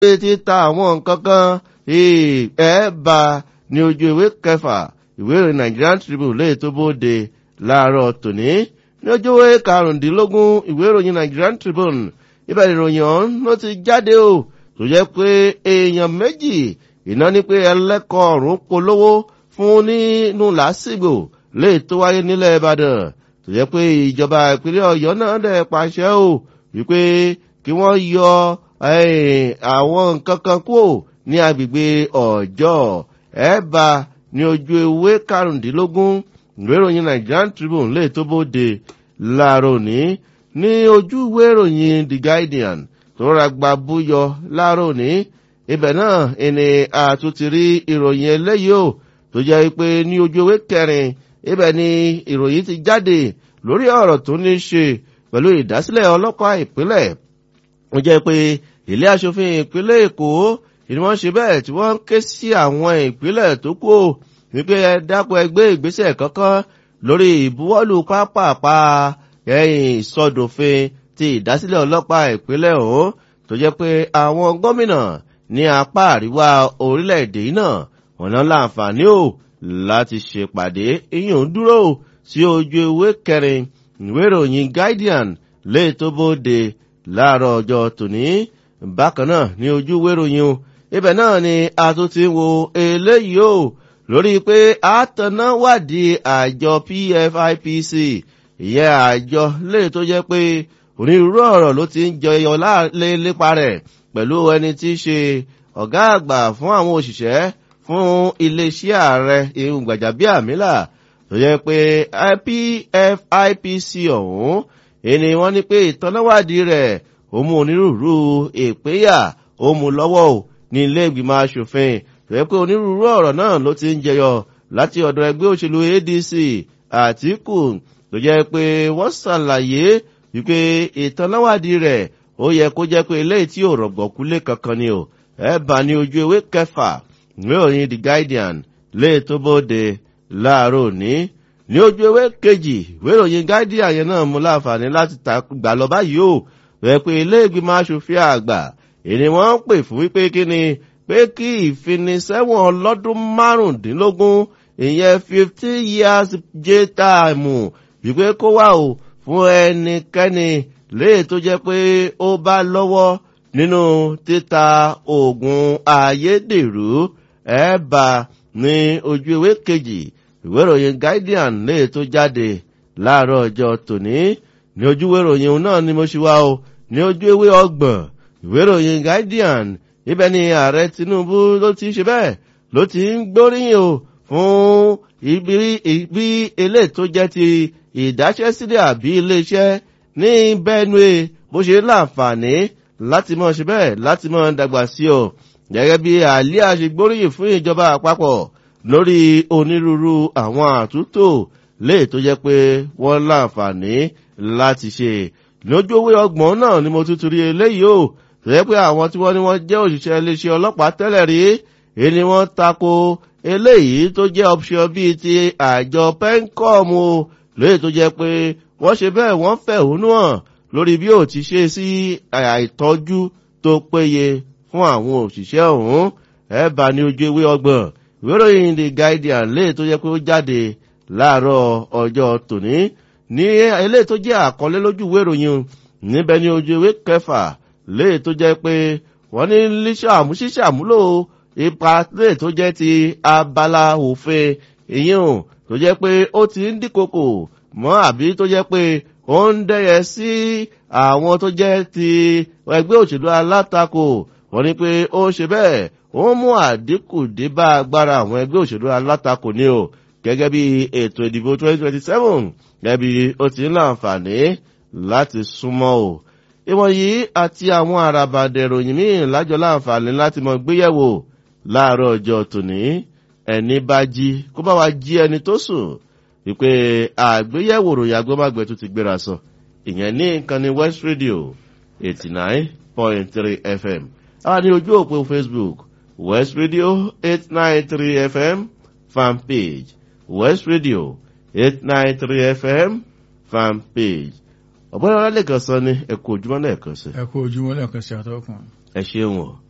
pé títa àwọn nǹkan kan ẹ̀ bá ní ojú ìwé kẹfà ìwé ìròyìn Nigerian Tribune lè tó bóde láàárọ̀ tòní ní ojú ìwé karùndínlógún ìwé ìròyìn Nigerian Tribune ibẹ̀ ìròyìn ọ̀hún ló ti jáde o tó jẹ́ pé èèyàn méjì iná ní pé ẹlẹ́kọ̀ọ́ ọ̀run polówó fún nínú làásìgbò lè tó wáyé nílẹ̀ Ìbàdàn tó jẹ́ pé ìjọba ìpínlẹ̀ Ọ̀yọ́ náà dẹ̀ pàṣẹ o wípé kí wọ́n yọ àwọn nǹkan kan kúrò ní agbègbè Ọ̀jọ́ ẹ̀ẹ́bà ní ojú ewé karùndínlógún ìwé ìròyìn Nigerian Tribune lè tó bóde láàárọ̀ ní ní ojú ìwé ìròyìn The Guardian tó ra gba búyọ láàárọ̀ ní ibẹ̀ náà ẹni àtúntì rí ìròyìn eléyìí o tó jẹ́ pé ní ojú ewé kẹrin ibẹ̀ ni ìròyìn ti jáde lórí ọ̀rọ̀ tó ní ṣe pẹ̀lú ìdásílẹ̀ ọlọ́pàá ìpínlẹ̀ ó jẹ́ pé ilé aṣòfin ìpínlẹ̀ Èkó ni wọ́n ṣe bẹ́ẹ̀ tí wọ́n ń ké sí àwọn ìpínlẹ̀ tó kù wípé ẹ dákun ẹgbẹ́ ìgbésẹ̀ kankan lórí ìbuwọ́lù pápápá ẹ̀yìn ìsọdòfin ti ìdásílẹ̀ ọlọ́pàá ìpínlẹ̀ ọ̀hún tó jẹ́ pé àwọn gómìnà ní apá àríwá orílẹ̀-èdè náà wọ́n náà láǹfààní ò láti ṣèpàdé ìyún dúró sí ojú ewé kẹrin ìwé ìròyìn Guardian lè tó bóde láàárọ̀ ọjọ́ tòní bákan náà ní ojú ìwé ìròyìn o ibẹ̀ náà ni a tún ti wo eléyìí o lórí pé àtàná wádìí àjọ PFIPC ìyẹn àjọ lè tó jẹ́ pé onírúurú ọ̀rọ̀ ló ti ń jẹyọ lépa rẹ̀ pẹ̀lú ẹni tí í ṣe ọ̀gá àgbà fún àwọn òṣìṣẹ́ fún iléeṣẹ́ ààrẹ ìhùn Gbàjàbíàmílà tó jẹ́ pé PFIPC ọ̀hún ẹni wọ́n ní pé ìtọ́náwádìí rẹ̀ ó mú onírúurú ìpínyà ó mú lọ́wọ́ ò ní ilé ìgbìmọ̀ asòfin tó yẹ pé onírúurú ọ̀rọ̀ náà ló ti ń jẹyọ láti ọ̀dọ̀ ẹgbẹ́ òṣèlú ADC Àtíkù tó jẹ́ pé wọ́n ṣàlàyé wípé ìtọ́náwádìí rẹ̀ ó yẹ kó jẹ́ pé eléyìí tí ò rọ̀gbọ̀kúlé kankan ni ò ẹ bá ní ojú ewé kẹfà ìwé òyìn The Guardian lè tó bóde láàárọ̀ òní ní ojú ewé kejì ìwé ìròyìn Guardian yẹn náà mú láǹfààní láti gbà lọ báyìí ó rẹ pé ilé ìgbìmọ̀ asòfin àgbà èni wọ́n ń pè fún wípé kí ni pé kí ìfinisẹ́wọ̀n ọlọ́dún márùndínlógún ìyẹn fifteen years jail time wípé kó wà o fún ẹnikẹ́ni léè tó jẹ́ pé ó bá lọ́wọ́ nínú títa oògùn ayédèrú ẹ̀ẹ́bà ní ojú ìwé kejì ìwé ìròyìn Guardian léè tó jáde láàárọ̀ ọjọ́ tòní ní ojú ìwé ìròyìn náà ni mo ṣe wá o ní ojú ìwé ọgbọ̀n ìwé ìròyìn Guardian ibẹ̀ ni ààrẹ Tinubu ló ti ṣe bẹ́ẹ̀ ló ti ń gbóríyìn o fún ibi ilé tó jẹ́ ti ìdáṣẹ́sílẹ̀ àbí iléeṣẹ́ ní Benue bó ṣe láǹfààní láti mọ̀ ṣe bẹ́ẹ̀ láti mọ̀ dàgbà sí ọ gẹ́gẹ́ bí àlíà ṣe gbóríyìn fún ìjọba àpapọ̀ lórí onírúurú àwọn àtúntò léè tó jẹ́ pé wọ́n láǹfààní láti ṣe lójú owó ọgbọ̀n náà ni mo tuntun rí eléyìí o tó yẹ pé àwọn tí wọ́n ní wọ́n jẹ́ òṣìṣẹ́ iléeṣẹ́ ọlọ́pàá tẹ́lẹ̀ rí èyí ni wọ́n tako eléyìí tó jẹ́ option bíi ti àjọ pencom o lóye tó jẹ́ pé wọ́n ṣe bẹ́ẹ̀ wọ́n fẹ̀hónú hàn lórí bí ó ti ṣe sí àìtọ́jú tó péye fún àwọn òṣìṣẹ́ ọ̀hún ẹ̀ bá ní ojú ewé ọgbọ̀n ìwé ìròyìn The Guardian léè tó jẹ́ pé ó jáde láàárọ̀ ọjọ́ tòní ní eléyìí tó jẹ́ àkọlé lójú ìwé ìròyìn níbẹ̀ ní ojú ewé kẹfà léè tó jẹ́ pé wọ́n ní líṣàmú ṣíṣàmúlò ipa léè tó jẹ́ ti abala òfin ìyẹn tó jẹ́ pé ó ti ń dínkòkò mọ́ àbí tó jẹ́ pé ó ń dẹ́yẹ sí àwọn tó jẹ́ ti ẹgbẹ́ òṣèlú alátakò wọ́n ní pé ó ṣe bẹ́ẹ̀ ó mú àdínkù dé bá agbára àwọn ẹgbẹ́ òṣèlú alátakò ní o gẹ́gẹ́ bí ètò ìdìbò 2027 gẹ́gẹ́ bí ó ti ń láǹfààní láti súnmọ́ o. ìwọ̀n yìí àti àwọn àràbàdẹ̀ ìròyìn míì lájọ láǹfààní láti mọ gbéyẹ̀wò láàárọ̀ ọjọ́ tòní ẹni bá jí kó bá wa jí ẹni tó sùn wípé àgbéyẹ̀wò ròyìn agbọ́mágbẹ́ tó ti gbéra sọ ìyẹn ní nǹkan ní West Radio 89.3 FM a ní ojú òpó Facebook West Radio 893 FM fan page West Radio 893 FM fan page ọ̀gbọ́n ọ̀rọ̀ lẹ́ẹ̀kan sọ ni ẹ kú ojúmọ́ lẹ́ẹ̀kan sí. ẹ kú ojúmọ́ lẹ́ẹ̀kan sí àtọ́kùn. ẹ ṣeun o